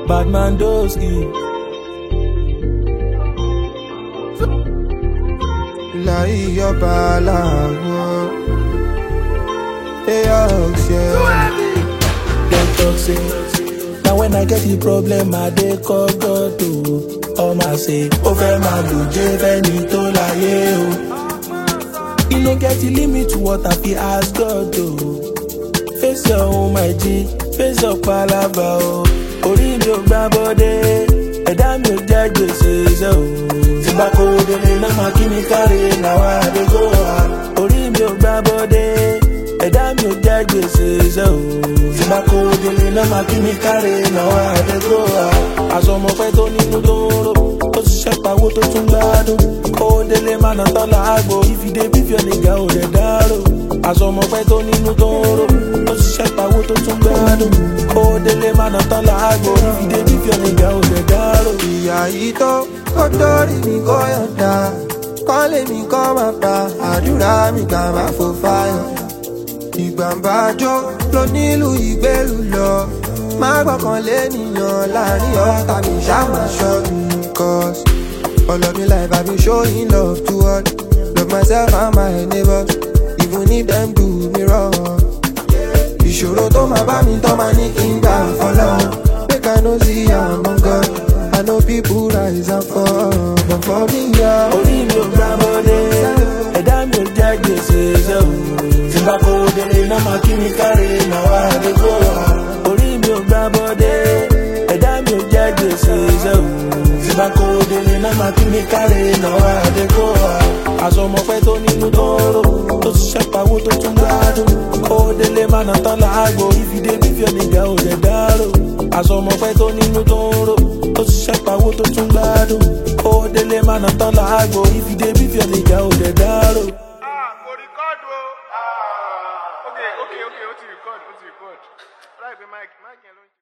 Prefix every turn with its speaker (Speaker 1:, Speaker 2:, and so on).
Speaker 1: Badman Doski.
Speaker 2: láyé ọba làwọn èèyàn ṣe.
Speaker 1: Dem talk say, na when I get the problem, I dey call God o. Ọmọ say, ó fẹ́ máa lò jẹ́ fẹ́ni tó láyé o. E no get the limit to what I fit ask God o. Face your own my G, face your palava o. Orí mi ò gbá bọ́dé, ẹ̀dá mi ò jẹ́ gbèsè ṣe o. Tí bá kó délé náà máa kí mi káre, làwọn àdégbò wa. Orí mi ò gbá bọ́dé, ẹ̀dá mi ò jẹ́ gbèsè ṣe o. Tí bá kó délé náà máa kí mi káre, làwọn àdégbò wa. Aṣọ ọmọ pẹ́ tó nínú tó ń rò, ó ti ṣẹ́ pawó tó tún gbádùn. Kó délé má nà tán làágbò, ìfìdé bífíọ̀ nìga ò rẹ̀ dárò. Aṣọ ọmọ pẹ́ tó nínú tó ń rò, ó ti ṣẹ́ pawó tó tún gbádùn. Kó délé má nà tán làágbò, ìfìdé bífíọ̀ nìga ò rẹ̀ dárò.
Speaker 2: ìyá yìí tó kó dórí mi kó yọ̀ǹda kọ́lé mi kọ́ máa pa àdúrà mi gbà má fò fáyọ̀. ìgbàmbájọ́ ló nílùú ìgbélú lọ má gbọ́kàn lé nìyàn láàrin ọ̀tá mi ṣáàmà ṣọ́ mi. cause all of me life I been showing love to all love myself and my neighbors even if dem do me wrong. ìṣòro tó máa bá mi tọ́ máa ní kí n gbà fọlọ́ make I no see am on God I know people rise and fall but for me yeah.
Speaker 1: Orí mi ò gbá bọ́dé, ẹ̀dá mi ò jẹ́ gbèsè ṣe o. Tí bá kó délé náà máa kí mi káre, làwọn àdégbò wa. Orí mi ò gbá bọ́dé, ẹ̀dá mi ò jẹ́ gbèsè ṣe o. Tí bá kó délé náà máa kí mi káre, làwọn àdégbò wa. Aṣọ ọmọ pẹ́ tó nínú tó ń rò, tó ti ṣẹ́ pawó tó tún gbádùn. Kó délé má nà tán làágbò, ìfìdé bífíọ̀ nìga ò rẹ̀ dárò. Aṣọ ọmọ pẹ́ tó nínú tó ń rò, tó ti ṣẹ́ pawó tó tún gbádùn. Kó délé má nà tán làágbò, ìfìdé bífíọ̀ nìga ò rẹ̀ dárò.
Speaker 3: Ah, mo record o. Ah, okay, okay, okay, ó ti record, ó ti record. Láìpẹ́ Mike, Mike yẹn ló ń.